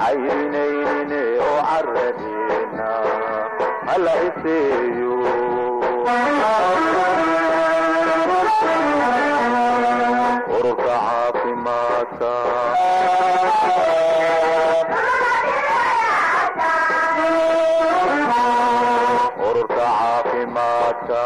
cayrinayne oo caradina hala iseeyo ururka caafimaadka ururka caafimaadka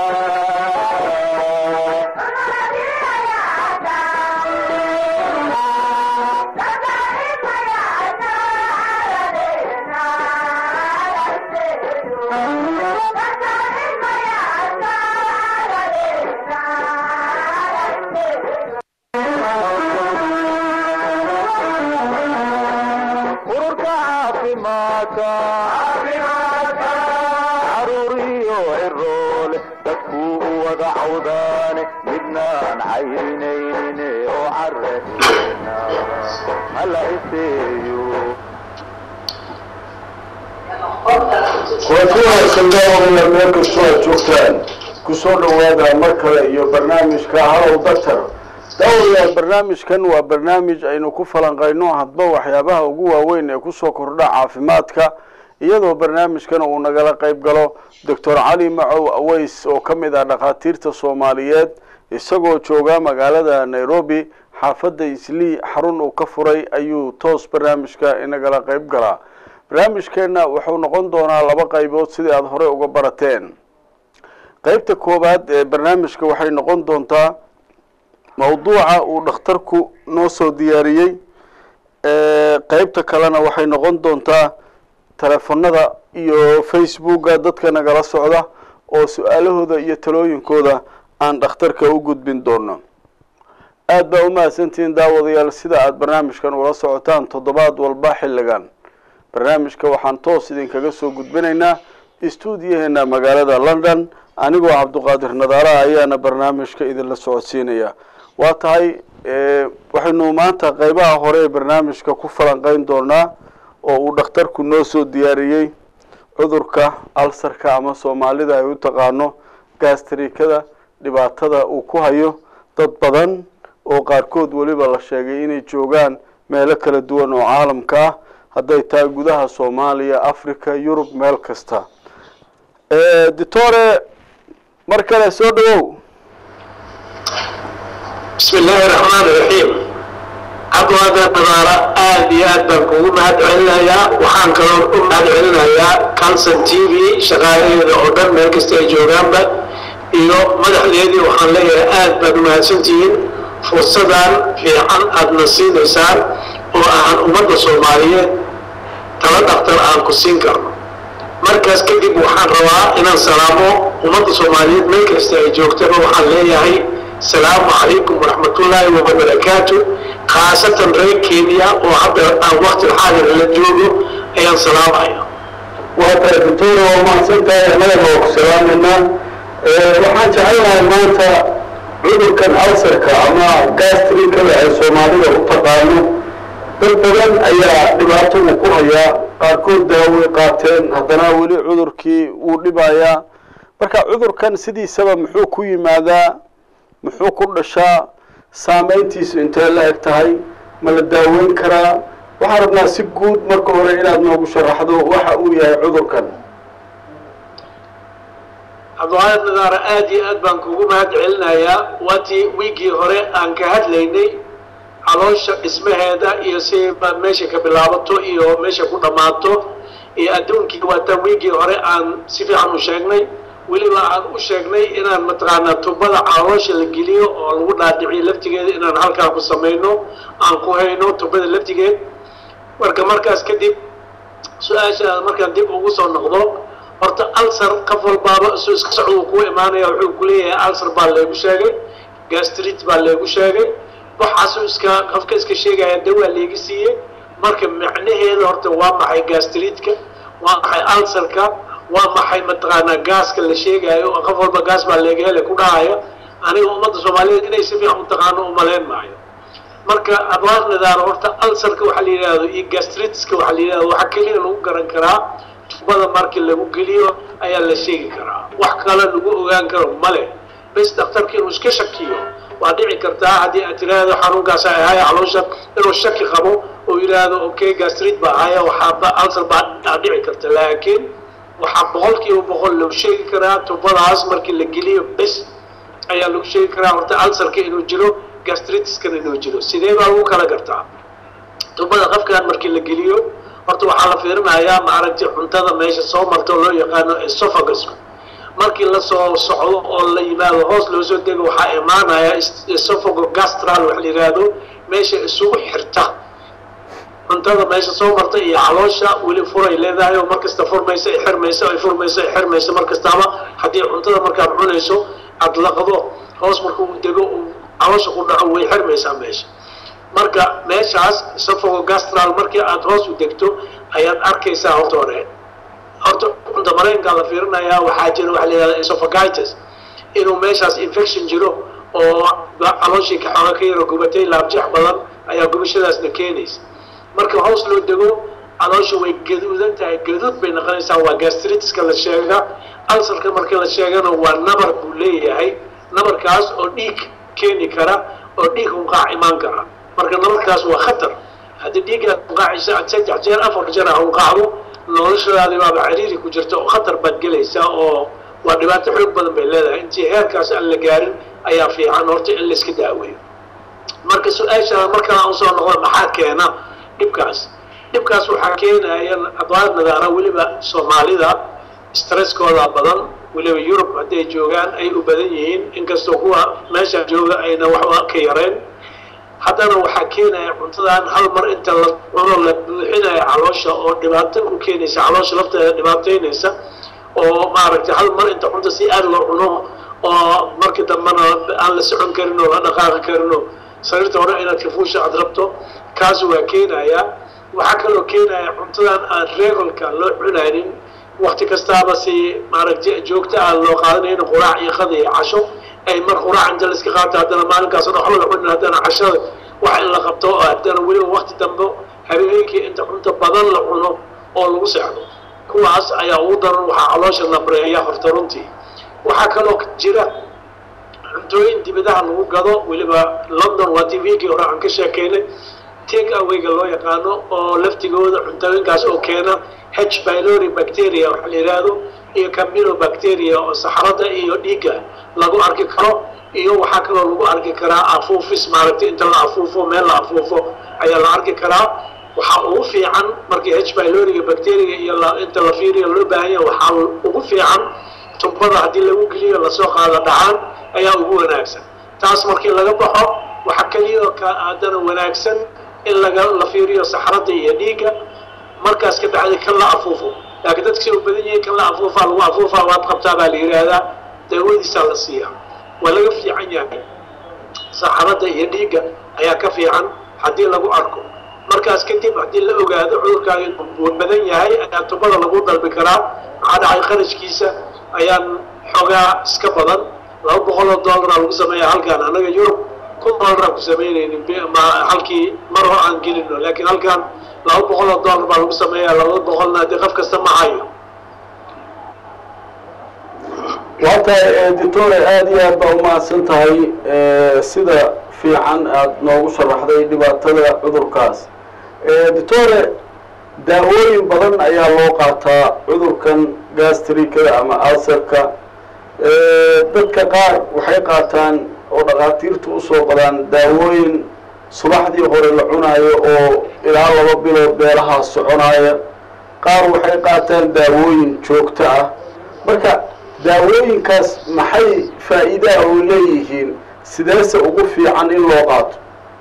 ururka caafimaadka caruuriyo ciroole dadkuu u wada cawdaane midnaan cayrinayne oo caradina hala iseeyo kulanti wanaagsan daawadayaal meel kastoo aad joogtaan kusoo dhawaada mar kale iyo barnaamijka halow doctor daawadayaal barnaamijkan waa barnaamij aynu ku falanqayno hadba waxyaabaha ugu waaweyn ee kusoo kordha caafimaadka iyadoo barnaamijkan uu nagala qayb galo doctor cali macow aweys oo ka mid ah dhakhaatiirta soomaaliyeed isagoo jooga magaalada nairobi xaafadda islii xarun uu ka furay ayuu toos barnaamijka inagala qayb galaa barnaamijkeenna wuxuu noqon doonaa laba qaybood sidii aada horey uga barateen qeybta koowaad ee barnaamijka waxay noqon doontaa mawduuca uu dhakhtarku noo soo diyaariyey qeybta kalena waxay noqon doontaa telefonada iyo facebooka dadka nagala socda oo su-aalahooda iyo talooyinkooda aan dhakhtarka u gudbin doono aada baa umahadsantihiin daawadayaal sida aada barnaamijkan ula socotaan toddobaad walba xilligan barnaamijka waxaan toos idinkaga soo gudbinaynaa stuudiyaheena magaalada london anigoo cabduqaadir nadaara ayaana barnaamijka idinla socodsiinaya waa tahay waxaynu maanta qeybaha hore ee barnaamijka ku falanqeyn doonaa oo uu dhakhtarku noo soo diyaariyey cudurka alsarka ama soomaalida ay u taqaano gastrikada dhibaatada uu ku hayo dad badan oo qaarkood weliba la sheegay inay joogaan meelo kala duwan oo caalamka ah hadday tahay gudaha soomaaliya africa yurub meel kasta ditore mar kale soo dhawow bismi illaahi raxmaan iraxiim cabdiwaadan nadaara aada iyo aad baan kugu mahad celinayaa waxaan kaloo u mahad celinayaa calson t v shaqaalaheeda oo dhan meel kasta ay joogaanba iyo madaxdeedii waxaan leeyahay aad baad umahadsantihiin fursadan fiican aadna siinaysaan oo aan ummadda soomaaliyeed tala dhaktar aan ku siin karno markaas kadib waxaan rabaa inaan salaamo ummadda soomaaliyeed meel kasta ay joogtaba waxaan leeyahay asalaamu calaykum waraxmatullaahi wabarakaatu khaasatan reer kenya oo hadda aan waqti xaadir la joogo ayaan salaamaya waa tahay doctor waa mahadsan tahay annagana waa ku salaameynaa waxaan jecelnahay maanta cudurkan alsarka ama gastrikada ay soomaalida u taqaano dad badan ayaa dhibaato uu ku hayaa qaarkood daaway qaateen haddana weli cudurkii wuu dhibayaa marka cudurkan sidiisaba muxuu ku yimaadaa muxuu ku dhashaa saameyntiisu intee la eg tahay ma la daaweyn karaa waxaan rabnaa si guud marka hore inaad noogu sharaxdo waxa uu yahay cudurkan cabdiwahaad nadaara aada iyo aad baan kugu mahad celinayaa waatii wiigii hore aan ka hadlaynay caloosha dhismaheeda iyo si meesha ka bilaabato iyo meesha ku dhammaato iyo adduunkii waataan wiigii hore aan si fiican u sheegnay weliba aan u sheegnay inaan mataqaanaa tubada caloosha la geliyo oo lagu dhaadhiciyo laftigeeda inaan halkaa ku samayno aan ku hayno tubada laftigeed marka markaas kadib su-aasha markaan dib ugu soo noqdo horta alsar qof walbaaba isuu iska socdo uu kuu imaanaya wuxuu ku leeyahay alsar baa leegu sheegay gastrit baa leegu sheegay waxaasuu iska qofka iska sheegaya dawaa leegi siiyey marka macnaheeda horta waa maxay gastritka waa maxay alsarka waa maxay mataqaanaa gaaska la sheegayo oo qof walba gaas baa leega hele ku dhahaya aniga ummadda soomaaliyeed inay si fiican u taqaano umalayn maayo marka adwaar nidaaro horta alsarka waxaa la yidhahdo iyo gastritska waxaa la yidhahdo waxaa keliya lagu garan karaa tubada markii lagu geliyo ayaa la sheegi karaa wax kale lagu ogaan karo male bes dhakhtarka inuu iska shakiyo waa dhici kartaa haddii aad tiraahdo xanuunkaas ay ahaya caloosha inuu shaki qabo oo yidhaahdo okay gastrid baa ahaya waxaaba alsar baa aa dhici karta laakiin waxaa boqol kiiba boqol lagu sheegi karaa tubadaas markii la geliyo bes ayaa lagu sheegi karaa horta alsarka inuu jiro gastritiskana inuu jiro sidee baa lagu kala gartaa tubada qafkan markii la geliyo horta waxaa la fiirinayaa maaragtay cuntada meesha soo marta oo loo yaqaano esophagus markii lasoo socdo oo la yimaado hoos loo soo dego waxaa imaanaya esophago gastral wax la yidhaahdo meesha isugu xirta cuntada meesha soo marta iyo caloosha weli furay leedahay oo markasta furmaysa ay xirmaysa ay furmaysa ay xirmaysa markastaaba haddii cuntada markaad cunayso aada laqdo hoos markuu dego uu caloosha ku dhaco way xirmaysaa meesha marka meeshaas esophago gastral markii aada hoos u degto ayaad arkaysaa horta hore horta cunta mareenkaa la fiirinayaa waxaa jira waxa la yihahda esophagitis inuu meeshaas infection jiro oo calooshii ka xooga ka yaro gubatay laabjeex badan ayaa gubashadaasna keenaysa marka hoos loo dego caloosha way gaduudan tahay gaduud bay noqonaysaa waa gastritiska la sheega alsarka marka la sheegana waa nabar buu leeyahay nabarkaas oo dhiig keeni kara oo dhiig hunqaac imaan kara marka nabarkaas waa khatar haddii dhiiggaad hunqaacaysa aad saddex jeer afar jeer a hunqaacdo noloshadaadi baaba cariiri ku jirta oo khatar baad gelaysaa oo waa dhibaato xoog badan bay leedahay intii heerkaas aan la gaarin ayaa fiican horta in layska daaweeyo marka su-aashaa mar kale aan usoo noqdo maxaa keena dhibkaas dhibkaas waxaa keenaya adwaad nadaara weliba soomaalida stresskooda badan weliba yurub hadday joogaan ay u badan yihiin inkastoo kuwa meesha jooga ayna waxba ka yareen haddana waxaa keenaya cuntadan hal mar inta la cuno la buuxinaya caloosha oo dhibaato u keenaysa caloosha lafteeda dhibaataynaysa oo maaragtay hal mar inta cunta si aad loo cuno oo markii dambena aan la socon karin oo la dhaqaaqi karin oo sariirta hore inaad kafuusha aad rabto kaas waa keenaya waxaa kaloo keenaya cuntadan aan reegolka loo cunaynin wakti kastaaba si maaragtay joogto ah loo qaadanaynin quraac iyo qada iyo casho ay mar quraac inta la iska qaato haddana maalinkaas oo waxba la cunin haddana cashada wax in la qabto oo haddana weliba wakti dambe habeenkii inta cunto badan la cuno oo lagu seexdo kuwaas ayaa ugu daran waxaa caloosha nabreeya horta runtii waxaa kaloo jira cuntooyin dibadaha lagu gado weliba london waa t v-gii hore aan ka sheekeynay take awayga loo yaqaano oo laftigooda cuntooyinkaas oo keena h pylori bacteria waxa la yidhaahdo iyo camilo bacteria oo saxarada iyo dhiigga lagu arki karo iyo waxaa kaloo lagu arki karaa afuufis maaragtay inta la afuufo meel la afuufo ayaa la arki karaa waxaa ugu fiican markii h pyloriga bacteria iyo inta la fiiriyo loo baahan yahay waxaa ugu fiican tumbada haddii lagu geliyo lasoo qaado dhacaan ayaa ugu wanaagsan taas markii laga baxo waxaa keliya oo ka haddana wanaagsan in laga la fiiriyo saxrada iyo dhiigga markaas ka bacdi kan la afuufo laakiin dadka say u badan yihiin kan la afuufaa lagu afuufaa waad qabtaa baa la yidhaahdaa daawadiisaa la siiyaa waa laga fiican yahay saxrada iyo dhiigga ayaa ka fiican haddii lagu arko markaas kadib haddii la ogaado cudurkaaga inuu badan yahay ayaa tubada lagu dalbi karaa maxaa dhacay qarashkiisa ayaan xoogaa iska badan laba boqol oo dollaraa lagu sameeya halkaan annaga yurub kun dollaraa ku samaynaynin halkii mar hor aan gelino laakiin halkaan laba boqol oo dollar baa lagu sameeyaa labada boqolna haddii qof kasta ma hayo waa tahay doctore aada iyo aad baa umahadsan tahay sida fiican aada noogu sharaxday dhibaatada cudurkaas doctore daawooyin badan ayaa loo qaataa cudurkan gastrika ama alserka dadka qaar waxay qaataan oo dhakhaatiirtu usoo qadaan daawooyin subaxdii hore la cunaayo oo ilaa laba bilood beelahaas soconaaya qaar waxay qaataan daawooyin joogto ah marka daawooyinkaas maxay faa'iidaha oo leeyihiin sideese ugu fiican in loo qaato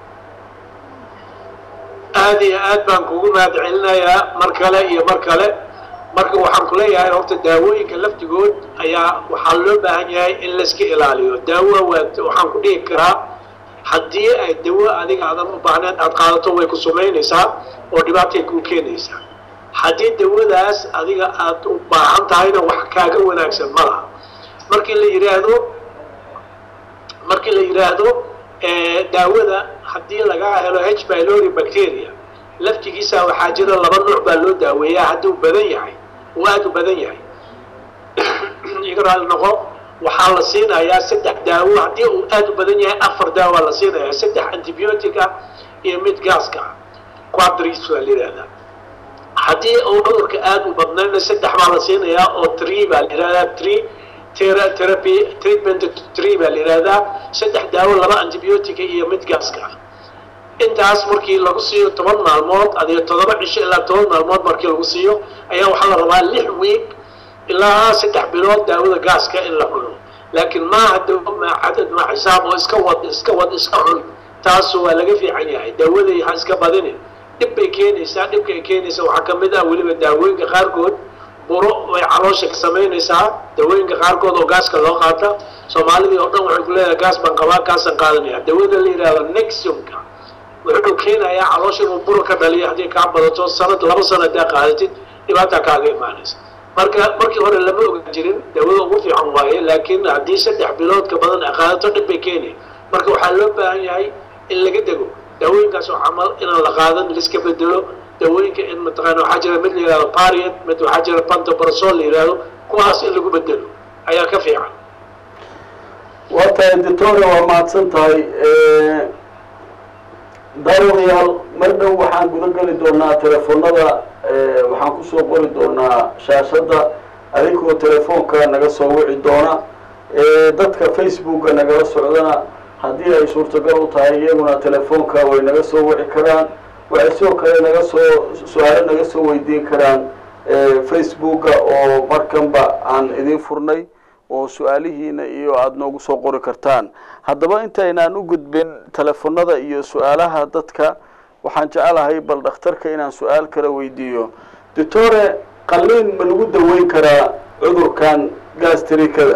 aada iyo aad baan kugu mahad celinayaa mar kale iyo mar kale marka waxaan ku leeyahay horta daawooyinka laftigood ayaa waxaa loo baahan yahay in layska ilaaliyo daawo waa waxaan ku dhihi karaa haddii ay dawo adiga aadan u baahnayn aada qaadato way ku sumaynaysaa oo dhibaatay kuu keenaysaa haddii dawadaas adiga aada u baahan tahayna wax kaaga wanaagsan ma laha markii la yidhaahdo markii la yidhaahdo daawada haddii lagaa helo h pylori bacteria laftigiisa waxaa jira laba nuuc baa loo daaweeyaa hadduu badan yahay uu aada u badan yahay iga raali noqo waxaa la siinayaa saddex daawo haddii uu aad u badan yahay afar daawaa la siinayaa saddex antibiotic ah iyo mid gaaska ah quadris waa la yidhahdaa haddii uu cudurka aad u badnayna saddex baa la siinayaa oo tree baa la yidhahdaa tree tera- therapy treatment tree baa la yidhahdaa saddex daawo laba antibiotica iyo mid gaaska ah intaas markii lagu siiyo toban maalmood adiyo toddoba cisho ilaa toban maalmood markii lagu siiyo ayaa waxaa la rabaa lix week ilaa saddex bilood daawada gaaska in la cuno laakiin maaha dawo ma cadad ma xisaab oo iska wad iska wad iska cun taasu waa laga fiican yahay daawaday ha iska badinin dhib bay keenaysaa dhibka ay keenaysa waxaa ka mid ah weliba daawooyinka qaarkood buro way caloosha ka samaynaysaa daawooyinka qaarkood oo gaaska loo qaata soomaalidii oo dhan waxay ku leedahay gaas baan qabaa gaasaan qaadanaya daawada la yidhahdo nexiumka wuxuu keenayaa caloosha inuu buro ka dhaliyo haddii kaa badato sanad laba sana haddaa qaadatid dhibaataa kaaga imaanaysa marka markii hore lama ogan jirin daawada ugu fiican waaye laakiin haddii saddex bilood ka badan ay qaadato dhib bay keenay marka waxaa loo baahan yahay in laga dego daawooyinkaas oo camal inaan la qaadan laiska bedelo daawooyinka in mataqaana waxaa jira mid la yihahdo pariet mid waxaa jira pantobrasol la yihahdo kuwaas in lagu bedelo ayaa ka fiican waa tahay doctore waa mahadsan tahay daawadayaal mar dhow waxaan guda geli doonaa telefoonada waxaan kusoo qori doonaa shaashadda adigoo telefoonka naga soo wici doona dadka facebooka nagala socdana haddii ay suurtagal u tahay iyaguna telefoonka way naga soo wici karaan waxay sidoo kale naga soo su-aalo naga soo weydiin karaan facebooka oo markanba aan idin furnay oo su-aalihiina iyo aada noogu soo qori kartaan haddaba intaynaan u gudbin telefoonada iyo su-aalaha dadka waxaan jecelahay bal dhakhtarka inaan su-aal kala weydiiyo doctore qalliin ma lagu daweyn karaa cudurkan gastrikada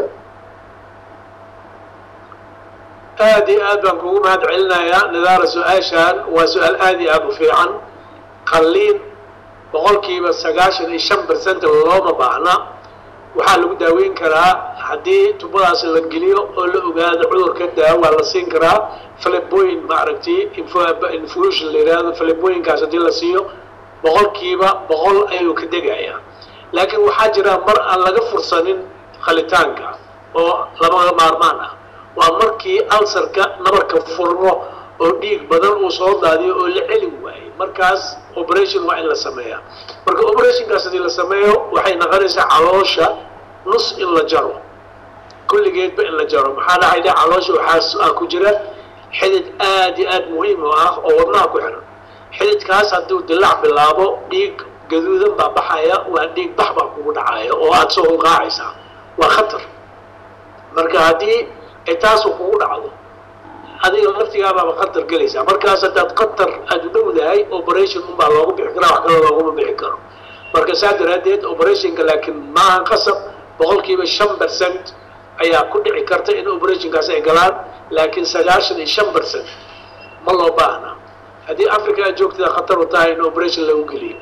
aad iyo aad baan kugu mahad celinayaa nidaara su-aashaan waa su-aal aad iyo aada u fiican qalliin boqolkiiba sagaashan iyo shan percent looma baahna waxaa lagu daaweyn karaa haddii tubadaas la geliyo oo la ogaado cudurka daawaa la siin karaa fleboyin maaragtay infusion la yidhaahdo fleboyinkaas haddii la siiyo boqolkiiba boqol ayuu ka degayaa laakiin waxaa jira mar aan laga fursanin qalitaanka oo lama maarmaan ah waa markii alsarka nabarka furmo oo dhiig badan uu soo daadiyo oo la celi waayey markaas operation waa in la sameeyaa marka operationkaas haddii la sameeyo waxay noqonaysaa caloosha nus in la jaro kulligeedba in la jaro maxaa dhacay de caloosha waxaa ku jira xidid aad iyo aad muhiim u ah oo wadnaha ku xiran xididkaas hadduu dilaac bilaabo dhiig gaduudan baa baxaya waa dhiig bax baa kugu dhacaya oo aada soo hunqaacaysaa waa khatar marka haddii ay taasu kugu dhacdo adiga laftigaabaaba khatar gelaysaa markaas haddaad khatar aada u dhowdahay operation unbaa loogu bixi karaa wax kale looguma bixi karo marka saa daraaddeed operationka laakiin maaha qasab boqolkiiba shan percent ayaa ku dhici karta in operationkaas ay galaan laakiin sagaashan iyo shan percent ma loo baahna haddii africa aad joogtada khatar u tahay in operation lagu geliyo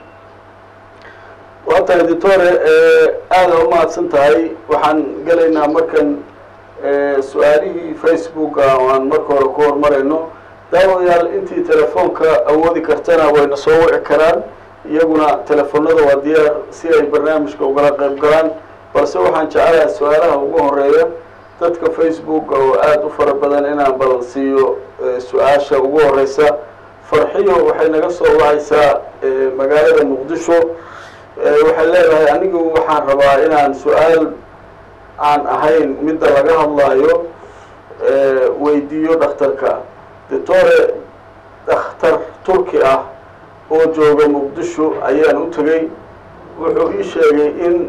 waa tahay doctore aada u mahadsan tahay waxaan gelaynaa markan su-aalihii facebooka oo aan marka hore ku horumarayno daawadayaal intii telefoonka awoodi kartana wayna soo wici karaan iyaguna telefoonada waa diyaar si ay barnaamijka ugala qayb galaan balse waxaan jecelahay su-aalaha ugu horeeya dadka facebooka oo aada u fara badan inaan bal siiyo su-aasha ugu horeysa farxiyo waxay naga soo wacaysaa magaalada muqdisho waxay leedahay anigu waxaan rabaa inaan su-aal aan ahayn midda laga hadlaayo weydiiyo dhakhtarka doctore dhakhtar turki ah oo jooga muqdisho ayaan u tegey wuxuu ii sheegay in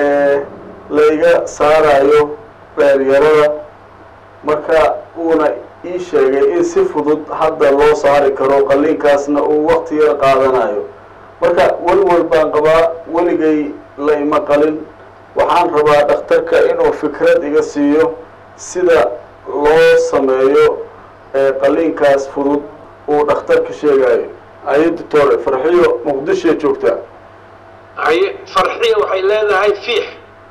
layga saarayo beeryarada marka uuna ii sheegay in si fudud hadda loo saari karo qalliinkaasna uu wakti yar qaadanayo marka welwel baan qabaa weligay la ima qalin waxaan rabaa dhakhtarka inuu fikrad iga siiyo sida loo sameeyo qalliinkaas fudud uu dhakhtarka sheegayo ayo doctore farxiyo muqdishoa joogtaa haye farxiya waxay leedahay fiix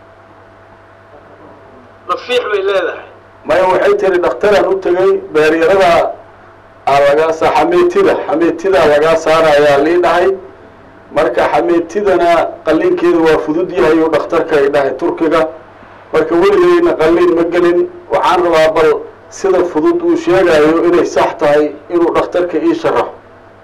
ma fiix bay leedahay maya waxay tiri dhakhtaraan u tegay beeryaradaa aa lagaa saa xameetida xameetidaa lagaa saarayaa lii dhahay marka xameetidana qalliinkeedu waa fudud yahay uu dhakhtarka ay dhahay turkiga marka weligeyna qalliin ma gelin waxaan rabaa bal sida fudud uu sheegayo inay sax tahay inuu dhakhtarka ii sharaxo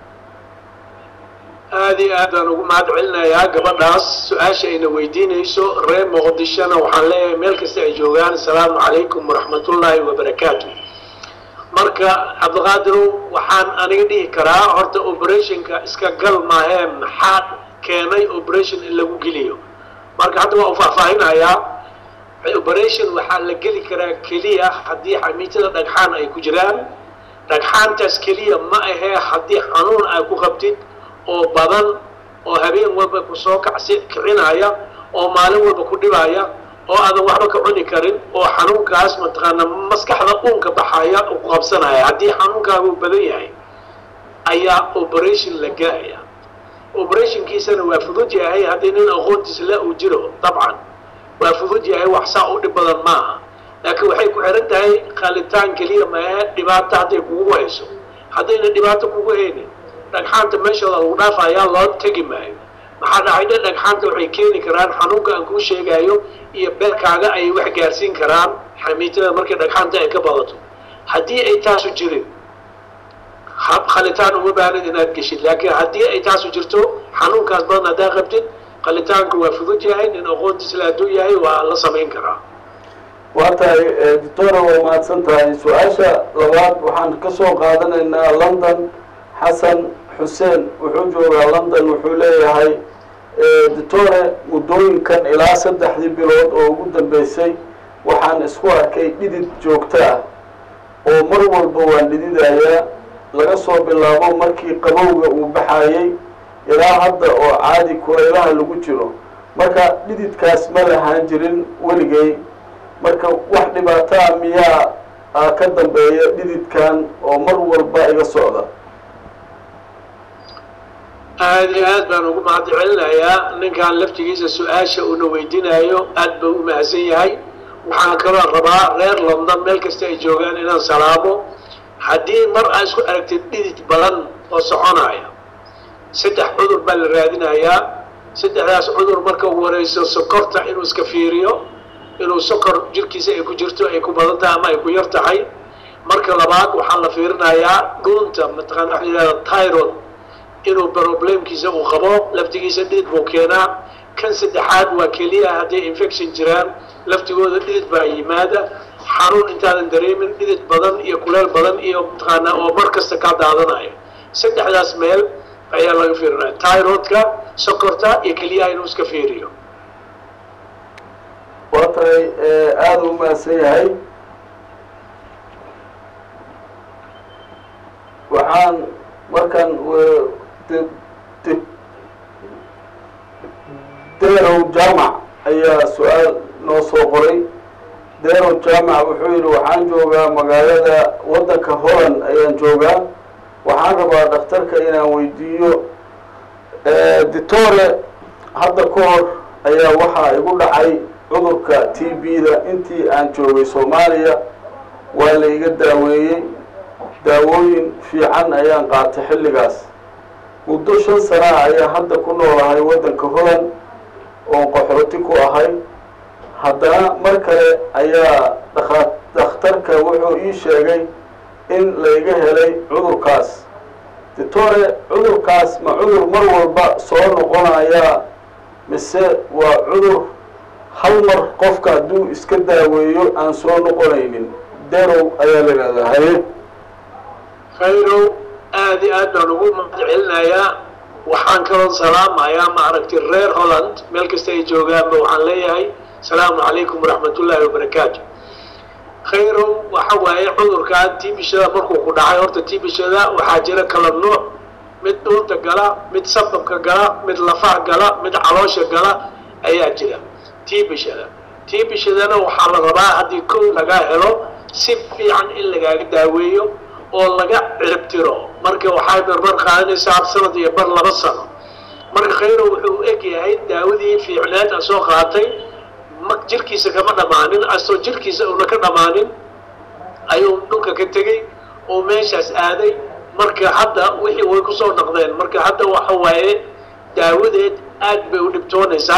aada iyo aad baan ugu mahad celinayaa gabadhaas su-aasha ayna weydiinayso reer muqdishona waxaan leeyahay meel kasta ay joogaan asalaamu calaykum waraxmatullaahi wabarakaatu marka cabdiqaadirow waxaan aniga dhihi karaa horta operationka iska gal maahee maxaa keenay operation in lagu geliyo marka hadda waa u faahfaahinayaa operation waxaa la geli karaa keliya haddii xamiitada dhagxaan ay ku jiraan dhagxaantaas keliya ma ahee haddii xanuun ay ku qabtid oo badan oo habeen walba kusoo kacsi kicinaya oo maalin walba ku dhibaya oo aadan waxba ka cuni karin oo xanuunkaas mataqaana maskaxda uunka baxaya u qabsanaya haddii xanuunkaagu badan yahay ayaa operation la gelaya operationkiisana waa fudud yahay haddii nin aqoontiisa la uu jiro dabcan waa fudud yahay wax saa u dhib badan maaha laakiin waxay ku xihan tahay qalitaan keliya maahe dhibaato hadday kugu hayso haddayna dhibaato kugu haynin dhagxaanta meeshooda lagu dhaafayaa loo tegi maayo maxaa dhacay dhe dhagxaanta waxay keeni karaan xanuunka aan kuu sheegayo iyo beerkaaga ay wax gaarsiin karaan xamiitada markay dhagxaanta ay ka badato haddii ay taasu jirin khalitaan uma baahnid inaad geshid laakiin haddii ay taasu jirto xanuunkaas badan haddaa qabtid qalitaanku waa fudud yahay nin aqoontiisla hadduu yahay waa la samayn karaa waa tahay doctora waa mahadsan tahay su-aasha labaad waxaan ka soo qaadanaynaa london xasan xuseen wuxuu joogaa london wuxuu leeyahay doctore muddooyinkan ilaa saddexdii bilood oo ugu dambeysay waxaan isku arkay dhidid joogto ah oo mar walba waan dhididayaa laga soo bilaabo markii qabowga uu baxayay ilaa hadda oo caadi kulaylaha lagu jiro marka dhididkaas ma lahaan jirin weligay marka wax dhibaataa miyaa ka dambeeya dhididkan oo mar walba iga socda aada iyo aad baan ugu mahad celinayaa ninkan laftigiisa su-aasha uuna weydiinayo aad buu u mahadsan yahay waxaan kaloo rabaa reer london meel kasta ay joogaan inaan salaamo haddii mar aa isku aragtid dhidid badan oo soconaya saddex cudur baa la raadinayaa saddexdaas cudur marka ugu horeyso sokorta inuu iska fiiriyo inuu sokor jirkiisa ay ku jirto ay ku badan tahay ama ay ku yar tahay marka labaad waxaa la fiirinayaa dhuunta mataqana waxa yidhahda tyrod inuu problemkiisa uu qabo laftigiisa dhidid buu keenaa kan saddexaad waa keliya hadday infection jiraan laftigooda dhidid baa yimaada xanuun intaadan dareemin dhidid badan iyo kuleel badan iyo mataqaana oo mar kasta kaa daadanaya saddexdaas meel ayaa laga fiirinaya tyrodka sokorta iyo keliyaha inuu iska fiiriyo waa tahay aada u mahadsan yahay waxaan markan derow jaamac ayaa su-aal noo soo qoray derow jaamac wuxuu yidhi waxaan joogaa magaalada waddanka holland ayaan joogaa waxaan rabaa dhakhtarka inaan weydiiyo ditore hadda ka hor ayaa waxaa igu dhacay cudurka t b-da intii aan joogay soomaaliya waa la iga daaweeyey daawooyin fiican ayaan qaatay xilligaas muddo shan sanaa ayaa hadda ku noolahay waddanka holland oon qaxooti ku ahay haddana mar kale ayaa dha dhakhtarka wuxuu ii sheegay in layga helay cudurkaas ditore cudurkaas ma cudur mar walba soo noqonayaa mise waa cudur hal mar qofka hadduu iska daaweeyo aan soo noqonaynin derow ayaa la yidhahdaa haye khayrow aada iyo aad baan ugu mahad celinayaa waxaan kaloo salaamayaa maaragtay reer holland meel kasta ay joogaanba waxaan leeyahay asalaamu calaykum waraxmat ullaahi wabarakaatu khayrow waxa waaye cudurkan tibishada markuu ku dhacay horta tibishada waxaa jira kala nuuc mid dhuunta gala mid sababka gala mid lafaha gala mid caloosha gala ayaa jira tibishada tibishadana waxaa la rabaa haddii kow lagaa helo si fiican in lagaaga daaweeyo oo laga ciribtiro marka waxay barbar qaadanaysaa sanad iyo bar laba sano marka khayro wuxuu u eg yahay daawadii fiicneed a soo qaatay ma jirkiisa kama dhammaanin asoo jirkiisa una ka dhammaanin ayuu dhulka ka tegey oo meeshaas aaday marka hadda wixii way kusoo noqdeen marka hadda waxa waaye daawadeed aad bay u dhibtoonaysaa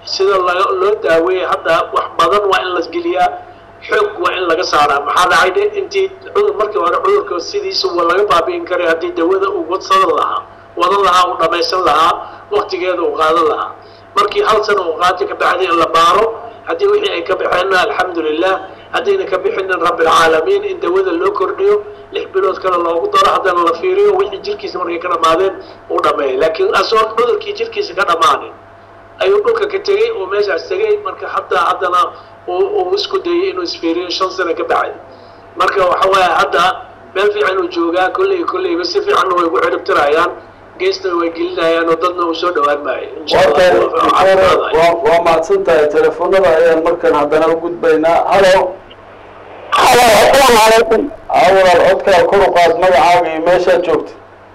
sida laga loo daaweeyay hadda wax badan waa in la geliyaa xoog waa in laga saaraa maxaa dhacay de intii cudur markii hore cudurka sidiisa waa laga baabi'in karay haddii dawada uu wadsadan lahaa wadan lahaa uu dhamaysan lahaa waktigeeda uu qaadan lahaa markii hal sana uu qaatay ka bacdi in la baaro haddii wixii ay ka baxeenna alxamdulilah haddayna ka bixinin rabbilcaalamiin in dawada loo kordhiyo lix bilood kale loogu daro haddana la fiiriyo wixii jirkiisa markay ka dhammaadeen uu dhameeyay laakiin asoon cudurkii jirkiisa ka dhammaanin ayuu dhulka ka tegey oo meeshaas tegey marka hadda haddana uu isku dayay inuu isfiiriyo shan sano ka bacdi marka waxa waaye hadda meel fiican uu joogaa kolley kolleyba si fiicanna way ku ciribtirayaan geesna way gelinayaan oo dadna uu soo dhawaan maayo insha Allah. waa mahadsan tahay telefoonada ayaan markan haddana u gudbaynaa halo halo asalaamu calaykum awalaal codkaa kor u qaad magacaaga iyo meeshaad joogta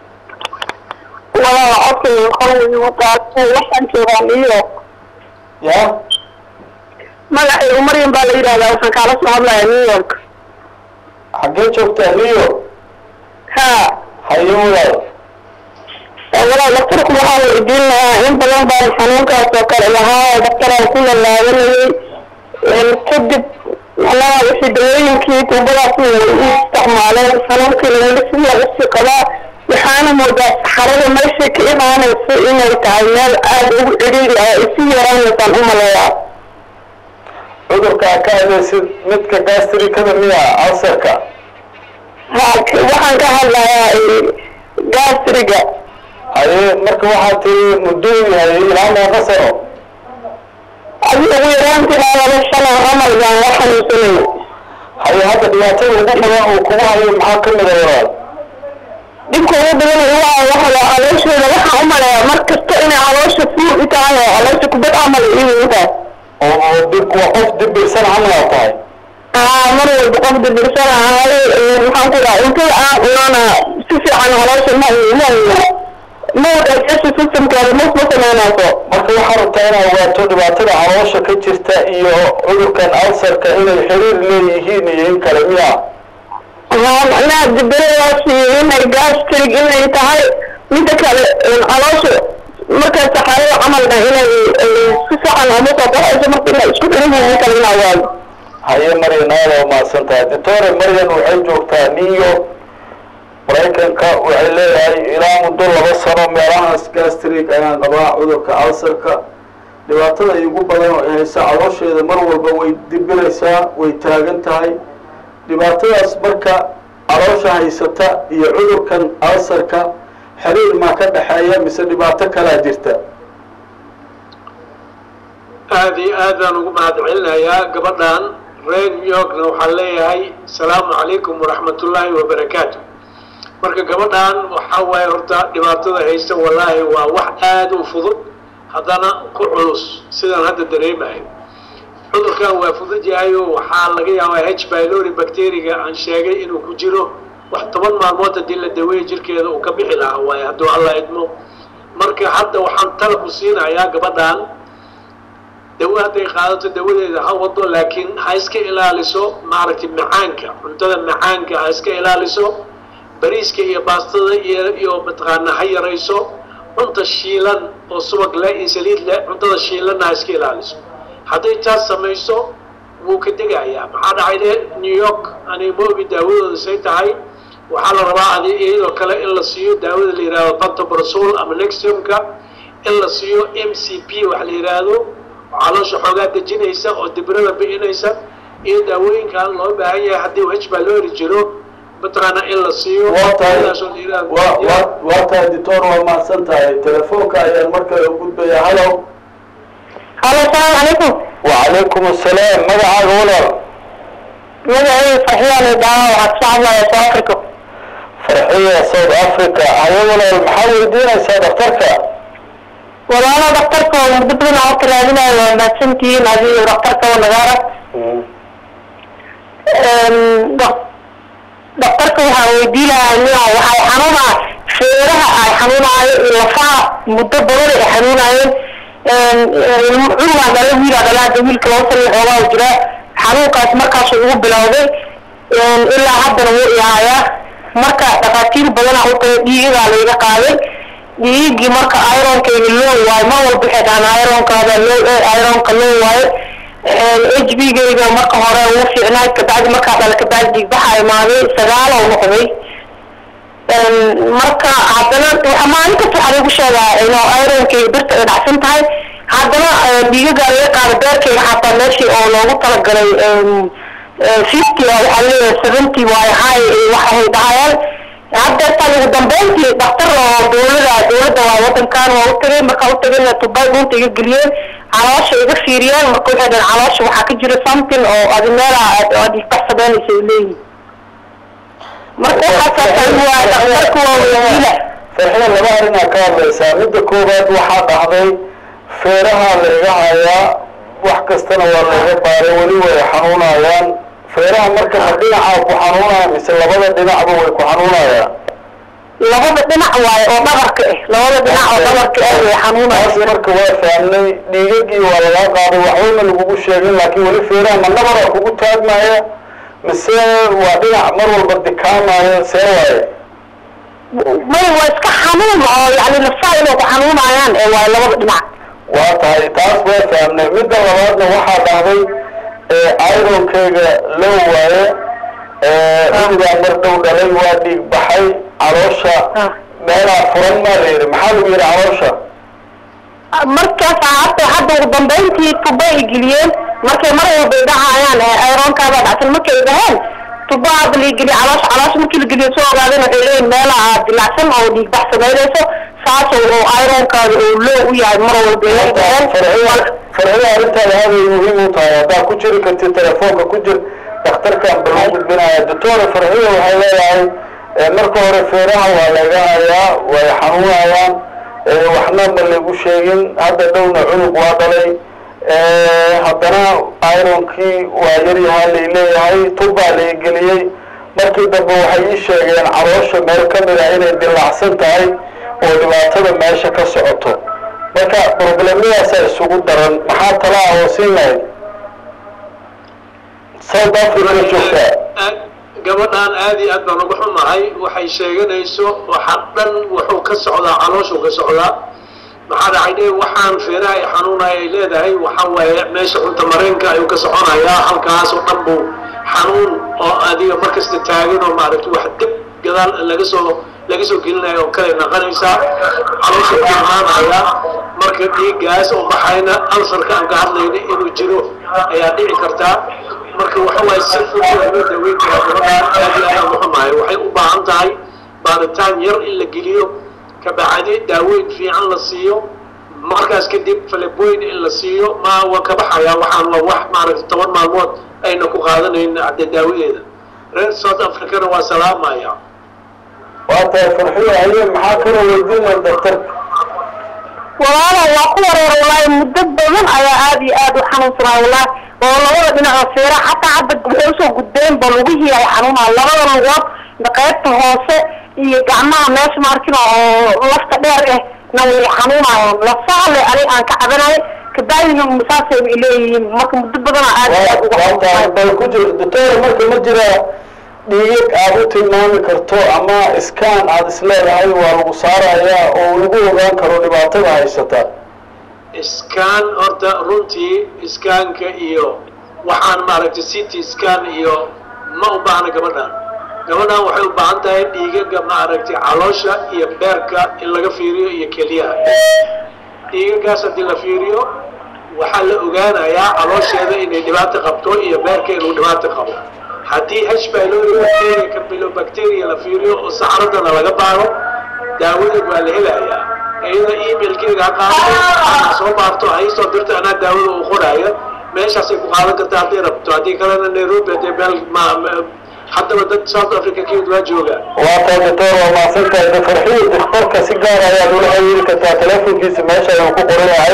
walaal codkayga qorway wadaatay waxaan joogaa new york ya magacaygu maryam baa la yidhahdaa waxaan kaala soo hadlayaa new york xaggee joogtaa new york ha haye walaal walaal daktarku waxaa la idiin lahaa in badan baan xanuunkaas oo kale lahaa daktaraan ku lalaabanayay kadib macnaha wixii dawooyinkii tuubadaas way i isticmaaleen xanuunkiina weli si lagu sii qabaa waxaana moodaa saxarada meeshay ka imaanayso inay tahay meel aada ugu ciriiri ah isi yaraanaysaan u maleeyaa cudurkaa ka adeysid midka gastrikada miya alsarka ha waxaan ka hadlayaa gastriga haye marka waxaa tiri muddo yahay ilaa meeqa sano adi ugu yaraantii laba sano camal baan la xanuunsanayay haye hadda dhibaatada ugu badan uu kugu hayo maxaa ka mida walaal dhibka ugu badan waa waxa calooshooda waxaan u maleeyaa mar kasta inay caloosha fuur i tahay oo caloosha kubad camal iyo tahay oo oo dib waa qof dibirsan camal tahay aa mar walba qof dibirsan ahay maxaan ku dhaha cuntada aan cunana si fiican caloosha ma ma ma digestion systemkeeda mas ma samaynayso marka waxaa rabtaa inaad ogaato dhibaatada caloosha ka jirta iyo cudurkan alsarka inay xiriir leeyihiin iyo in kale miya haa macnaha dibiradaas iyo inay gastrig inay tahay midda kale caloosha markaa saxaarada camalna inay si fiican ama soo baxayso marka inay isku xiran yihiin kale inaa waayo haye maryan aada waa mahadsan tahay doctore maryan waxay joogtaa new york maraykanka waxay leedahay ilaa muddo laba sano meelahaas gastrig ayaan qabaa cudurka alsarka dhibaatada igu badan oo ay haysa caloosheeda mar walba way dibiraysaa way taagan tahay dhibaatadaas marka caloosha haysata iyo cudurkan alsarka xiriir maa ka dhexeeya mise dhibaato kalaa jirta aada iyo aad baan ugu mahad celinayaa gabadhan reer new yorkna waxaan leeyahay asalaamu calaykum waraxmatullaahi wabarakaatu marka gabadhan waxaa waaye horta dhibaatada haysta wallaahi waa wax aada u fudud haddana ku culus sidaan hadda dareemayo cudurkan waa fudud yahayo waxaa laga yaabaa h bylori bacteriga aan sheegay inuu ku jiro wax toban maalmood haddii la daweeya jirkeeda uu ka bixi lahaa waaye hadduu alla idmo marka hadda waxaan tala ku siinayaa gabadhan dawo hadday qaadato dawadeeda ha wado laakiin ha iska ilaaliso maaragtay macaanka cuntada macaanka ha iska ilaaliso bariiska iyo baastada iyo iyo mataqaana ha yarayso cunta shiilan oo subag leh iyo saliid leh cuntada shiilanna ha iska ilaaliso hadday taas samayso wuu ka degayaa maxaa dhacay de new york ani ma ogi daawadooda say tahay waxaa la rabaa adi iyadoo kale in la siiyo daawada la yihahdo pantobrazol ama nexiumka in la siiyo m c p waxa la yidhaahdo caloosha xoogaa dejinaysa oo dibirada bi'inaysa iyo daawooyinkan loo baahan yahay haddii h baa loo heri jiro mataqaana in la siiyo waa tahay sidaasoo la yidhaahdo. waa waa waa tahay doctor waa mahadsan tahay telefoonka ayaan markale u gudbaya halo halo asalaamu calaykum wacalaykum asalaam magacaaga walaal magacayga farxiyaan daawa waxaad ka hadlaya south africa farxiya south africa haye walaal maxaa weydiinaysaa daktarka walaalo daktarka oo muddo badan aan ka raadinayo waa mahadsantihiin adiyo daktarka oo nagaara daktarka waxaa weydiinayaa nia waxay xanuunaa feeraha ay xanuunaayo iyo lafaha muddo badan ay xanuunaayeen cunugaan dhala wiilaa dhala hadda wiilka laba sana xoogaa jira xanuunkaas markaasu ugu bilowday ilaa haddana wuu ihaayaa marka dhakhaatiir badanaa u tahay dhiigadaa layga qaaday dhiigii marka ironkeyga loo waayo mar walba waxay dhahaan ironkaada loo ironka loo waayo h b geyga marka hore ugu fiicnaay kabacdi markaa dhala kabacdi dhiigbaxa imaaday sagaal oo noqday marka haddana waxa maalin kasta waxaa lagu sheegaa inuu ironkeyga birta ay dhacsan tahay haddana dhiigaga laga qaado beerkeyga xataa meeshii oo loogu talagalay fifty waxaa leeyahay seventy waayo high waxay dhahayaan haddeertaan ugu dambeyntii dhaktar oo dawlada dawladda waa wadankan waa utagay markaa utagayna tubay dhunta iga geliyeen caloosha iga fiiriyeen marka waxay dhaheen caloosha waxaa ka jira something oo adi meela aad igbax sameynaysa ay leeyihin marka waxaasaasaan waa dhaktarka waa weydiila farxida laba arrinaa ka hadlaysaa midda koowaad waxaa dhacday feeraha la iga hayaa wax kastana waa laiga baaray weli way xanuunayaan feeraha marka ma dhinacaa ku xanuunaya mise labada dhinacba way ku xanuunayaan labada dhinac waayo oo dhabarka ah labada dhinac oo dhabarka ah way taas xanuunaysa marka waa fahmnay dhiigagii waa lagaa qaaday waxbayna lagugu sheegin laakiin weli feeraha ma nabara kugu taagmaya mise waa dhinac mar walba dikaamaya see waaye may waa iska xanuun oo yani nafsaha inay ku xanuunayaan ee waayo labada dhinac waa tahay taas waa fahmnay midda labaadna waxaa dhahday ironkeyga loo waaye dhiigaa mar dhow dhalay waa dhiig baxay caloosha Ah. meelaa furan maa la yidhi maxaa lagu yidhi caloosha markaas hadda hadda ugu dambeyntii tuba ay geliyeen markay mar walba ay dhahayaan ironkaada dhacsan markay ay dhaheen tuba hadda la geliye caloosha caloosha markii la geliyo soo ogaadeen waxay leeyihin meelaha dilacsan oo dhiig bax samaynayso saas oo ironkaada oo loo u yahay mar walba ay dhaheen farxida farxida arrintaada aad ay muhiim u tahay haddaa ku jiri kartid telefoonka ku jir dhakhtarkan bal u gudbinaya doctora farxida waxay leedahay eh, marka hore feeraha waa laga hayaa way xanuunayaan eh, waxna ma lagu sheegin hadda dhowna cunug waa dhalay eh, haddana ironkii waa yaryahaa lay leeyahay tubbaa lay geliyey markii dambe waxay ii sheegeen caloosha meel ka mid ah inay dilaacsan tahay oo dhibaatada meesha ka socoto marka problemadaasaa isugu daran maxaa tala ah oo siin lahayd south africa joogtaa Aad- gabadhan aad iyo aad baan uga xumahay waxay sheeganayso waxa dhan wuxuu ka socdaa calooshuu ka socdaa maxaa dhacay dhe waxaan feeraha ay xanuunaya ay leedahay waxa waaye meesha cunta mareenka ayuu ka soconayaa halkaas oo dhan buu xanuun oo adiga markasta taagan oo maaragtay wax dib gadaal laga soo laga soo gelinaya oo kale naqanaysaa caloosha ku imaanaya marka dhiiggaas oo baxayna alsarka aan ka hadlayna inuu jiro ayaa dhici kartaa marka waxa waaye si fudud loo daweyn karaa gabadhaan aad iyo aad uga xumahay waxay u baahan tahay baaritaan yar in la geliyo kabacdi daaweyn fiican la siiyo markaas kadib faleboyn in la siiyo ma waa ka baxayaa waxaan la wax maaragtay toban maalmood ayna ku qaadanayn hadde daawadeeda reer south africana waa salaamaya waa tahay farxiyo haye maxaa kala weydiinaya daktarka walaala waa ku wareer wallaahi muddo badan ayaa aad iyo aad u xanuunsanaa wallaahi oo labada dhinac oo feera xataa hadda waxay usoo gudbeen ba lugihii ay xanuunaa labada lugood qaybta hoose iyo gacmaha meesha maarkina oo lafta dheer eh na way xanuunayaan lafaha le ani aan ka cabanayo kabacdina saasay bay leeyihiin marka muddo badana aad iyo aad uga waa tahay xanuunsanay bal ku jir doctora marka ma jira dhiigag aad u tilmaami karto ama iskaan aad isleedahay waa lagu saarayaa oo lagu ogaan karo dhibaatada haysata iskaan horta runtii iskaanka iyo waxaan maaragtay city scan iyo ma u baahna gabadhan gabadhan waxay u baahan tahay dhiigaga maaragtay caloosha iyo beerka in laga fiiriyo iyo kelyaha dhiigagaas haddii la fiiriyo waxaa la ogaanayaa caloosheeda inay dhibaato qabto iyo beerka inuu dhibaato qabo haddii h pylori bacteria campylobacteria la fiiriyo oo saxaradana laga baaro daawadeed waa la helayaa iyada emailkeega ha qaado ha soo baarto ha iisoo dirto anaa daawada uu qoraayo meeshaasay ku qaadan kartaa hadday rabto haddii kalena nairobi hadee meel ma ma- haddaba dad south africa kiyid waa joogaa waa tahay doctor waa mahadsan tahay de farxiyo daktarka si gaar ayaad ula xiriiri kartaa telefonkiisa meesha ayuu ku qoran yahay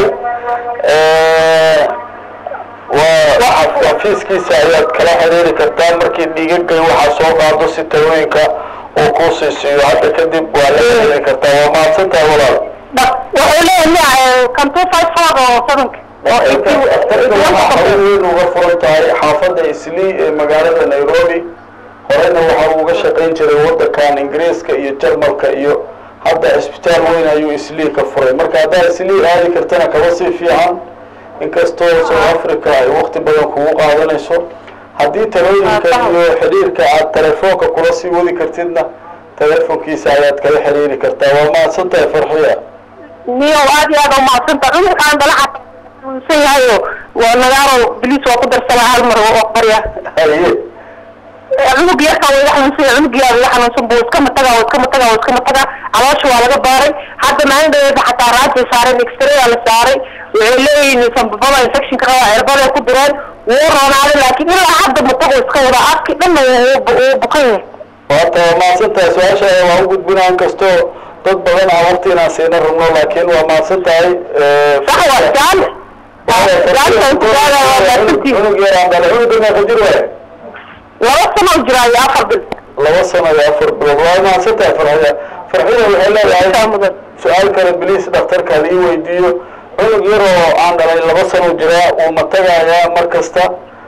waa xafiiskiisa ayaad kala xiriiri kartaa markii dhiigagay waxaa soo qaado si talooyinka uu kuu siisiiyo hadda kadib waa la xiriiri kartaa waa mahadsan tahay walaal wuxuu leeyahay kan two five four oo sevenka oo daktarka waxaa xarun weyn uga furan tahay xaafadda islii ee magaalada nairobi horena waxa uu uga shaqayn jiray wadankan ingiriiska iyo jarmalka iyo hadda cisbitaal weyn ayuu islii ka furay marka haddaad islii aadi kartana kaba sii fiican inkastoo south africa ay waqti badan kugu qaadanayso haddii talooyinka iyo xidhiirka aad telefoonka kula sii wadi kartidna telefonkiisa ayaad kala xiriiri kartaa waa mahadsan tahay farxiya niyo aad iyo aad u mahadsanta cudurkaan dala xanuunsan yahayo waa nagaaro biliis waa ku darsanaa hal mar waa barya haye cunug yarkaa waa iga xanuunsan yahay cunug yaa iga xanuunsan buu iskama tagaa waa iskama tagaa waa iskama tagaa caloosha waa laga baaray hadda maalin dhaweeda xataa raajay saareen extray la saaray waxay leeyihiin sanbabada infectionka qaba cirbaday ku direen wuu roonaaday laakiin ilaa hadda matago iska wada afki dhanna wuu bukan yahay waata waa mahadsan tahay su-aashaada waa u gudbinaa inkastoo dad badan aan waqti inaan siina rabno laakiin waa mahadsan tahay sax waa jaan jaanta intigaada waa maadsantihiin cunug yaraan dhalay cunuga meeqa jir waaye laba sano u jiraa iyo afar bil laba sano iyo afar bilood waa mahadsan tahay farxida farxida waxay leedahay mudan su-aal kale biliis dhakhtarka lii weydiiyo cunug yaroo aan dhalay laba sano jiraa wuu matagayaa mar kasta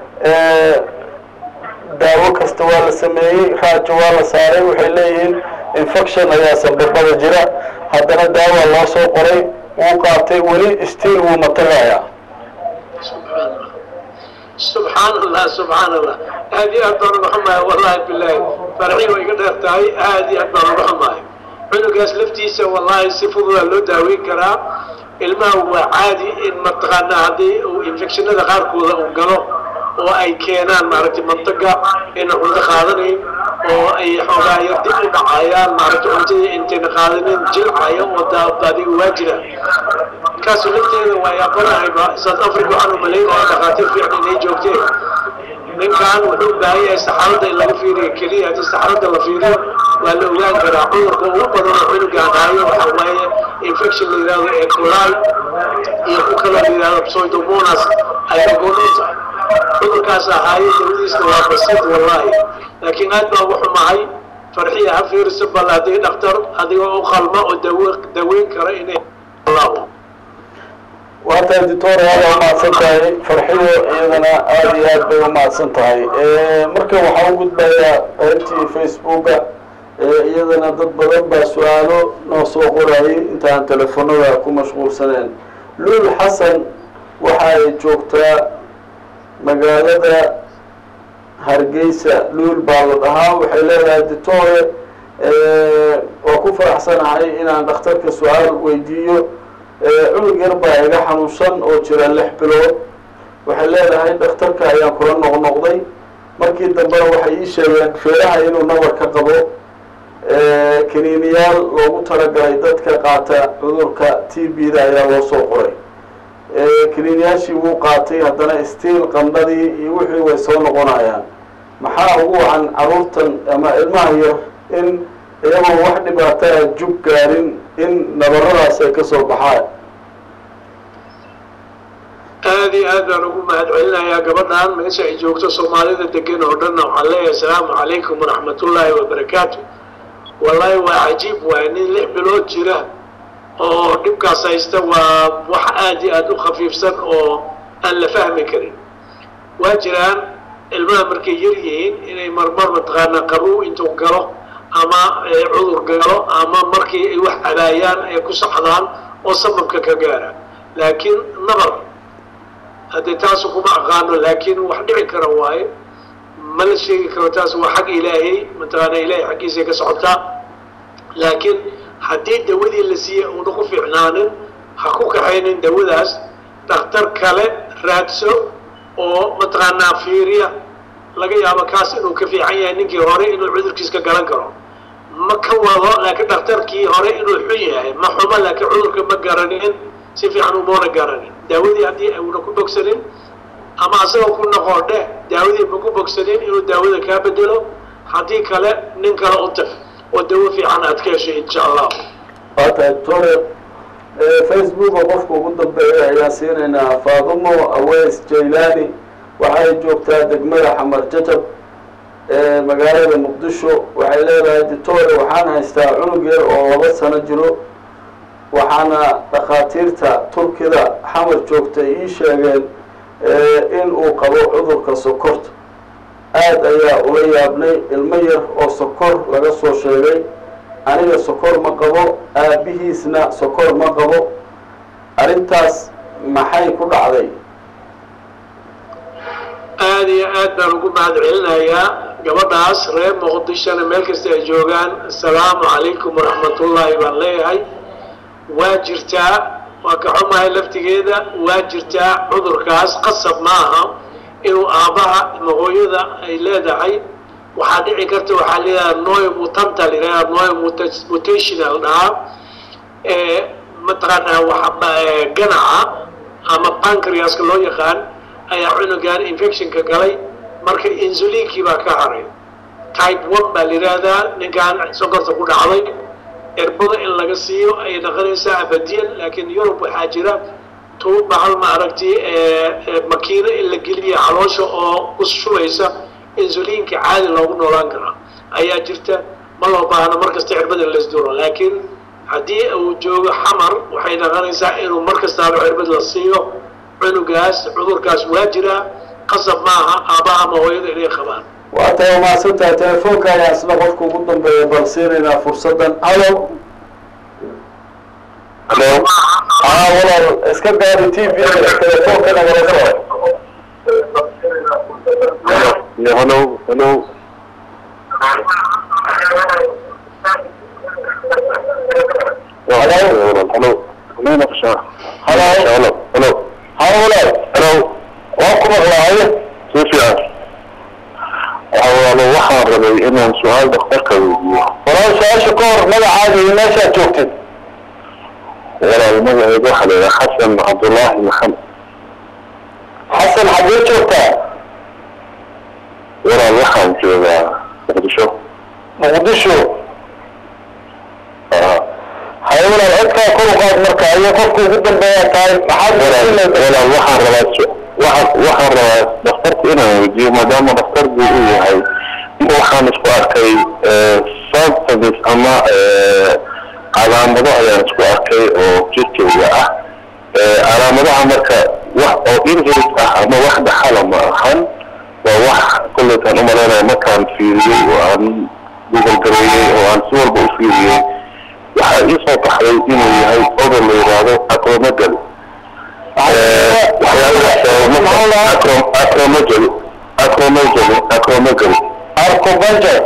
daawo kasta waa la sameeyey raajo waa la saaray waxay leeyihiin infection ayaa sanbabada jira haddana daawa loo soo qoray wuu qaatay weli stiil wuu matagayaa subxaan allah subxaan allah aad iyo aad baan uga xumahay wallahi bilaahi farxii way iga dheer tahay aad iyo aad baan uga xumahay cunugaas laftiisa wallahi si fududaa loo daaweyn karaa ilmaha waa caadi in mataqaanaa haddii uu infectionada qaarkooda uu galo oo ay keenaan maaragtay mantaga ina cunto qaadanayn oo ay xoogaa yar dib u dhacayaan maaragtay cuntadii intayna qaadanin jilcaya oo daadiga waa jira markaasu lafteeda waa yaabanahay south africa waxaan u malaynaya dhakhaatiir fiican inay joogteen ninkan wuxuu u baahan yahay saxarada in laga fiiriyo keliya haddii saxarada la fiiriyo waa la ogaan karaa cudurka ugu badan oo cunugaan haayo waxaa waaye infection la yidhahdo ee colal iyo ku kaloo la yidhahdo pseudomonas ayagonota cudurkaas ahaayo dawadiisna waa basiid wallahi laakiin aad baa ugu xumahay farxiya ha fiiriso bal haddii dhakhtar adigoo u qalma oo dawe daweyn kara inay allahu waa tahay doctor aad aa umahadsan tahay farxiyo iyadana aada iyo aad bay umahadsan tahay marka waxaa u gudbayaa qaybtii facebooka iyadana dad badan baa su-aalo noo soo qorayay intaan telefonada ku mashquulsaneen luul xasan waxa ay joogtaa magaalada hargeysa luul baa la dhahaa waxay leedahay ditore waa ku faraxsanahay inaan dhakhtarka su-aal weydiiyo cunug yar baa iga xanuunsan oo jira lix bilood waxay leedahay dhakhtarka ayaan kula noqnoqday markii dambena waxay ii sheegeen feeraha inuu nabar ka qabo kaniiniyaal loogu talagalay dadka qaata cudurka t b da ayaa loo soo qoray kaniiniyaashii wuu qaatay haddana stiil qandhadii iyo wixii way soo noqonayaan maxaa ugu wacan caruurtan ama ilmaha yar in iyagoo wax dhibaataa jug gaarin in nabaradaas ay ka soo baxaan aad iyo aad baan ugu mahad celinayaa gabadhan meesha ay joogto soomaalida degan oo dhanna waxaan leeyahay asalaamu calaykum waraxmatullaahi wabarakaatu wallaahi waa cajiib waay nin lix bilood jira oo dhibkaas haysta waa wax aad iyo aad u khafiifsan oo aan la fahmi karin waa jiraan ilmaha markay yar yihiin inay marmar mataqaanaa qabow intuu galo ama cudur galo ama markii ay wax cabaayaan ay ku saxdaan oo sababka ka gaara laakiin nabar haddee taasu kuma aqaano laakiin wax dhici kara waaye ma la sheegi karo taas waa xag ilaahay mataqaana ilaahay xaggiisay ka socotaa laakiin haddii dawadii la siiyey uuna ku fiicnaanin ha ku kaxaynin dawadaas dhakhtar kale raadso oo mataqaanaa fiiriya laga yaabo kaas inuu ka fiican yahay ninkii hore inuu cudurkiis ka garan karo ma ka wado laakiin dhakhtarkii hore inuu xun yahay ma xumo laakiin cudurka ma garanin si fiican umoona garanin daawadii haddii uuna ku bogsanin ama asagoo ku noqoo dheh daawadii ma ku bogsanin inuu daawada kaa bedelo haddii kale nin kale u tag oo dawo fiican aad ka heshay insha allah waa tahay doctore facebooka qofka ugu dambeeya ayaan siinaynaa faadumo aweys jaylani waxay joogtaa degmada xamar jajab ee magaalada muqdisho waxay leedahay ditore waxaan haystaa cunug yar oo laba sano jiro waxaana dhakhaatiirta turkida xamar joogta ii sheegeen in uu qabo cudurka sokorta aad ayaa ula yaabnay ilmo yar oo sokor laga soo sheegay aniga sokor ma qabo aabihiisna sokor ma qabo arrintaas maxay ku dhacday aada iyo aad baan ugu mahad celinayaa gabadhaas reer muqdishona meel kasta ay joogaan assalaamu calaykum waraxmatullaahi baan leeyahay waa jirtaa waa ka xumahay laftigeeda waa jirtaa cudurkaas qasab ma aha inuu aabbaha ama hooyada ay leedahay waxaa dhici karta waxaa leedahay noy mutanta layidhaha noy mutational dhahaa ee mataqaanaa waxa ganaca ama pancreaska loo yaqaan ayaa cunugan infectionka galay marka insulinkii baa ka haray type one baa la yidhaahdaa ninkan sokorta ku dhacday erbada in laga siiyo ayay dhaqanaysaa abadiyan laakiin yurub waxaa jira tuuba hal ma aragti makiino in la geliya caloosha oo ku shubaysa insulinka caadi loogu noolaan karaa ayaa jirta ma loo baahna markasta cirbada in laisduro laakiin haddii uu joogo xamar waxay dhaqanaysaa inuu mar kastaaba cirbad la siiyo cunugaas cudurkaas waa jiraa qasab maaha aabbaha ama hooyada inay qabaan waa tahay umahadsantahay telefoonka ayaa isna qofka ugu dambeeya bal siinaynaa fursaddan alo Hello. aa walaal iska gaari t v telefoonka nagala soo Yeah, hello, hello. Yeah, hello, hello. Hello, naqsha. Hello. Hello, hello. haa walaal Hello. waa ku maqlaayo Si fiican. Waxa walaalo waxaan rabay inaan su-aal dhakhtarka weydiiyo. walaal su-aasha ka hor magacaaga iyo meeshaad joogtid Walaal magacayga waxaa la yidhaha Xasan Cabdullaahi Maxamed. xasan xaggee joogtaa Walaal waxaan joogaa Muqdisho. muqdisho Ah. haye walaal codkaa kor u qaad marka iyo qofka ugu dambeeya tahay maxaad walaal weydiinaysaa? walaal waxaan rabaa su- waxaan waxaan rabaa dhakhtarka inaan weydiiyo maadaama dhakhtarku uu yahay in waxaan isku arkay symptoms ama eh, calaamado ayaan isku arkay oo jirkeyga ah Eh, calaamadaha marka wax oo inherit ah ama wax dhaxala ma ahan waa wax kollaytaan umalaynaya markaan fiiriyey oo aan google gareeyey oo aan si walba u fiiriyey waxaa ii soo baxday inuu yahay odol la yidhaahdo acromegaly acromegaly acromegaly acromegaly arcobanjar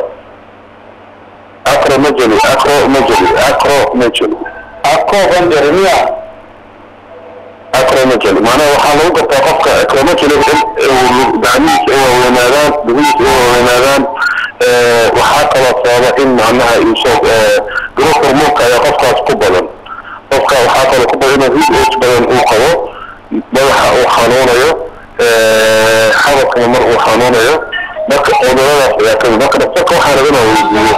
acromegaly acromegaly acromegaly arcobanjar miya acromegaly maanaha waxaa lagu gartaa qofka acromegaly in gacmihiisa ay waaweynaadaan lugihiisa ay waaweynaadaan waxaa kaloo sababa in macnaha iisoo garo hormoonka ayaa qofkaas ku badan qofka waxaa kaloo ku badan inuu heat age badan uu qabo madaxa uu xanuunayo xabadkana mar uu xanuunayo marka cuduradaas ayaa kamid marka dhaqtarka waxaa laga naa weydiiyo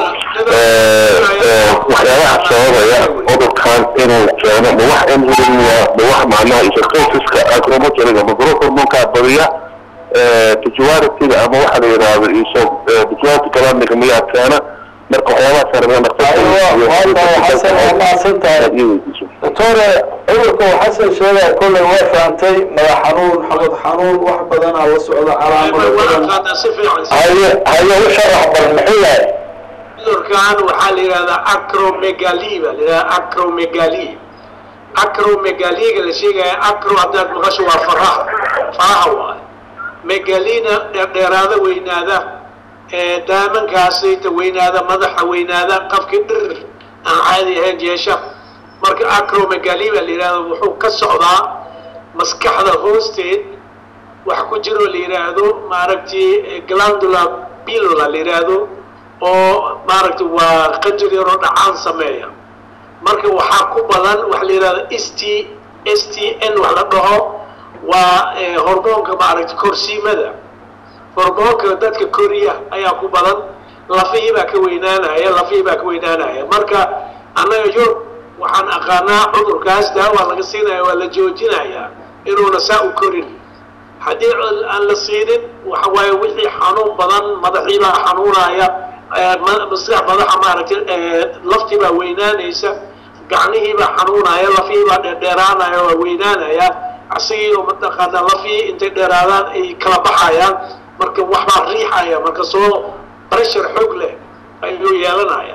waxyaabaha sababaya cudurkan inuu keeno ma wax enzymiya ma wax macnaha isotosiska acromogeliga ma garo hormoonka badiya tijuwaaritiga ama waxa la yidhaahdo iso tijuwaariti galaamiga miyaa keena marka waxyaabahaas rabaa dhaqtarka waa tahay xasan waa mahadsan tahay doctore cudurka uu xasan sheegaya kolley waa fahamtay madax xanuun xabad xanuun wax badanaa la socda calaamado waa badan aqaanaa si fiican haye haye u sharax bal muxuu yahay cudurkan waxaa la yidhahdaa acromegaly baa la yidhahdaa acromegaly acromegaliga la sheegaya acro haddaad maqasho waa faraha faraha waaye megalina dheerdheeraada weynaada ee daamankaasayta weynaada madaxa weynaada qafkii dhir aan caadi ahayn yeesha marka acromegaly baa la yidhahda wuxuu ka socdaa maskaxda hoosteed wax ku jiroo la yidhaahdo maaragtay glandular pilula la yidhaahdo oo maaragtay waa qanjir yaroo dhacaan sameeya marka waxaa ku badan waxa la yidhahdo s t s t n wax la dhaho waa eh, hormoonka maaragtay korsiimada hormoonka dadka koriya ayaa ku badan lafihii baa ka weynaanaya lafihii baa ka weynaanaya marka annaga yurub waxaan aqaanaa cudurkaas daawaa laga siinaya waa la joojinayaa inuuna saa u korin haddii cud- aan la siinin waxa waaye wixii xanuun badan madaxii baa xanuunaya eh, ma- maskax madaxa maaragtay eh, laftii baa weynaanaysa gacnihii baa xanuunaya lafihii baa dheerdheeraanaya waa weynaanaya asigii oo mataqaana lafihii intay dheeraadaan ay kala baxayaan marka wax baa riixaya marka soo pressure xoog leh ayuu yeelanaya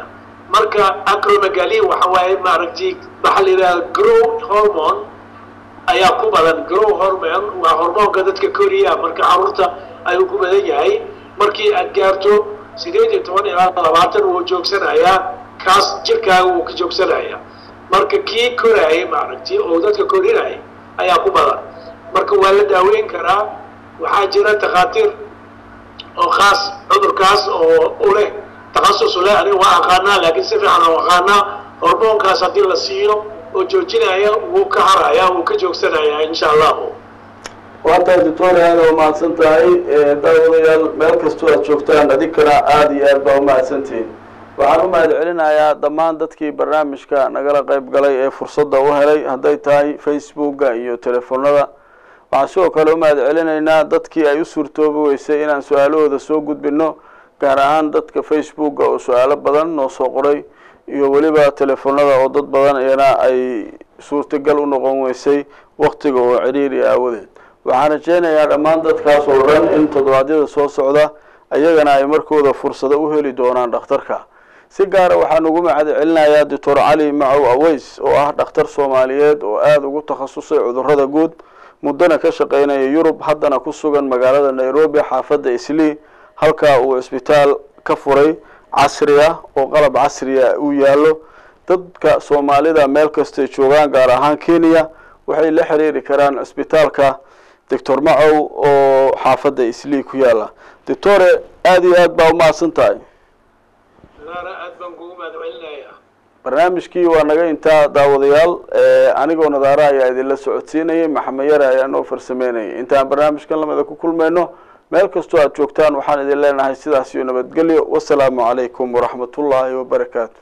marka acromegaly waxa waaye maaragtay waxaa la yidhaha grow hormone ayaa ku badan grow hormone waa hormoonka dadka koriya marka caruurta ayuu ku badan yahay markii aad gaarto sideed iyo toban ilaa labaatan wuu joogsanayaa kaas jirkaaga wuu ka joogsanayaa marka kii koraayay maaragtay oo dadka korinayay ayaa ku badan marka waa la daaweyn karaa waxaa jira takhaatiir oo khaas cudurkaas oo u leh takhasus u leh aniga waa aqaanaa laakiin si fiican aan aqaanaa hormoonkaas haddii la siiyo oo joojinaya wuu ka haraya wuu ka joogsanayaa insha allahu waa tahay doctor aada waa mahadsan tahay daawadayaal meel kastoo aad joogtaan adinkana aada iyo aad baa umahadsantihiin waxaan u mahad celinayaa dhammaan dadkii barnaamijka nagala qayb galay ee fursadda u helay hadday tahay facebooka iyo telefoonada waxaan sidoo kale u mahad celinaynaa dadkii ay u suurtoobi weysay inaan su-aalahooda soo gudbino gaar ahaan dadka facebooka oo su-aalo badan noo soo qoray iyo weliba telefoonada oo dad badan iyana ay suurtagal u noqon weysay waktiga oo ciriiri aawadeed waxaan rajeynayaa dhammaan dadkaas oo dhan in toddobaadyada soo socda iyagana ay markooda fursado u heli doonaan dhakhtarka si gaara waxaan ugu mahad celinayaa doctor cali macow aweys oo ah dhakhtar soomaaliyeed oo aada ugu takhasusay cudurrada guud muddana ka shaqeynaya yurub haddana ku sugan magaalada nairobi xaafadda islii halkaa uu cisbitaal ka furay casri ah oo qalab casriya uu yaallo dadka soomaalida meel kastay joogaan gaar ahaan kenya waxay la xiriiri karaan cisbitaalka doctor macow oo xaafadda islii ku yaalla doctore aada iyo aad baa umahadsan tahay naara aad baan kugu mahad celinayaa barnaamijkii waa naga intaa daawadayaal anigoo nadaara ayaa idinla socodsiinayay maxamed yare ayaa noo farsameynayay intaan barnaamijkan lamida ku kulmayno meel kastoo aad joogtaan waxaan idin leenahay sidaas iyo nabadgelyo wasalaamu calaykum waraxmat ullaahi wabarakaatu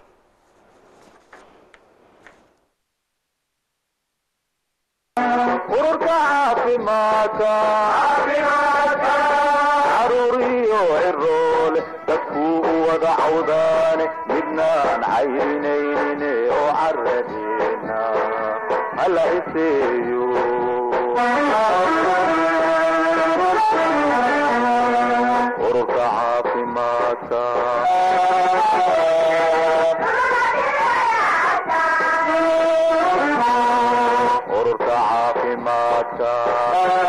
ururka caafimaadka caruuriyo ciroole dadkuu u wada cawdaane midnaan cayrinaynin oo caradeena hala iseeyo ururka caafimaadka ururka caafimaadka